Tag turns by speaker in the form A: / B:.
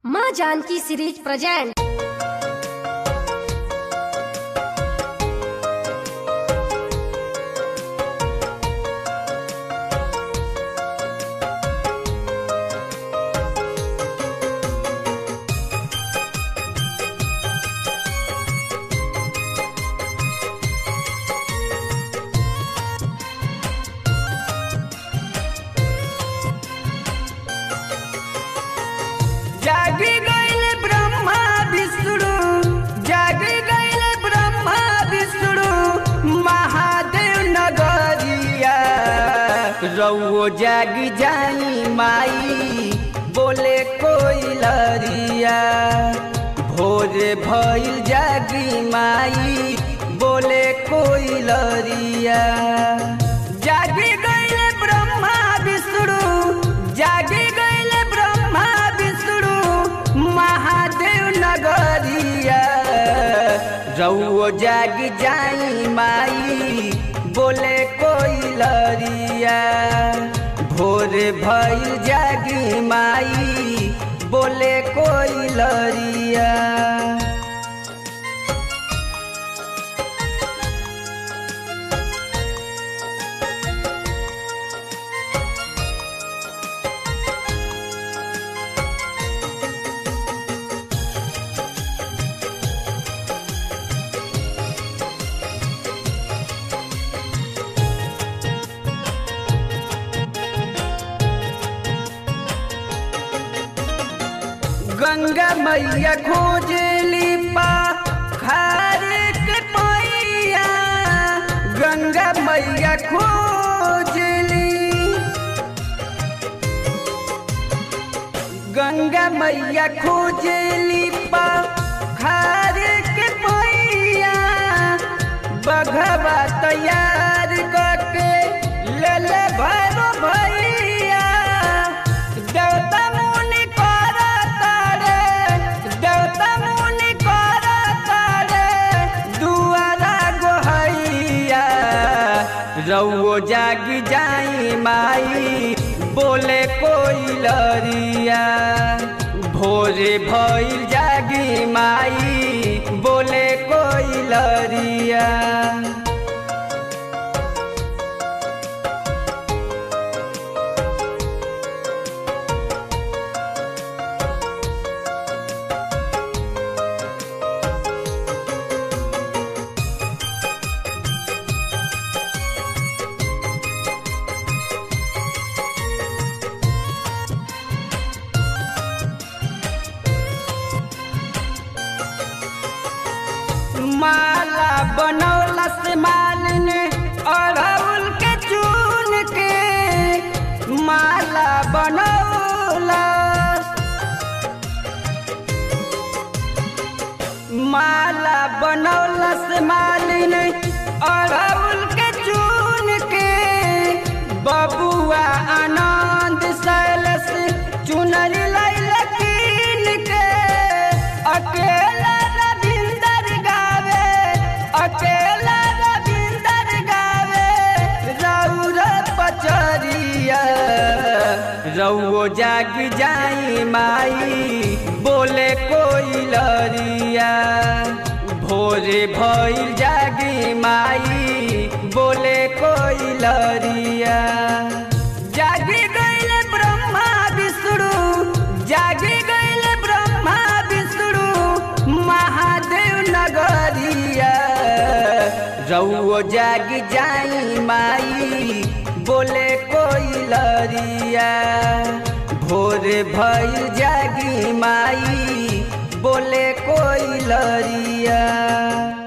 A: माँ Janaki series present
B: जागी गईल ब्रह्मा विष्णु जागी गईल ब्रह्मा विष्णु महादेव नगरिया रउओ जागी जाई माई बोले कोई लरिया भोर भइल जागी माई बोले कोई लरिया जागी गईल ब्रह्मा विष्णु जागी गईल ब्रह्मा विष्णु महादेव नगरिया रउओ जाग जाई माई बोले कोई लरिया भोर भइल जागी माई बोले कोई लरिया गंगा मैया खोजली पा खारे के पैया गंगा मैया खोजली गंगा मैया खोजली पा खारे के पैया बघवा तैयार करके ले ले भैरो भैया देवता मुनि कर तारे देवता मुनि कर तारे दुआरा गोहैया रउओ जागी जाई माई बोले कोई लरिया भोरे भइल जागी माई बोले कोई लरिया माला बनौला से मालिन अड़हुल के चून के माला बनौला माला बनौला से मालिन अड़हुल के चून के बबुआ आनंद सैलस चुनरी लैल कीन के अकेला रविंदर गावे अकेला रविंदर गावे रौर पचरिया रउओ जाग जाई माई बोले कोई लरिया भोरे भइल जागी माई बोले कोई लरिया जागी गईल ब्रह्मा विष्णु जागी गईल ब्रह्मा विष्णु महादेव नगरिया रउओ जाग जाई माई बोले कोई लरिया भोर भइल जागी माई बोले कोई लरिया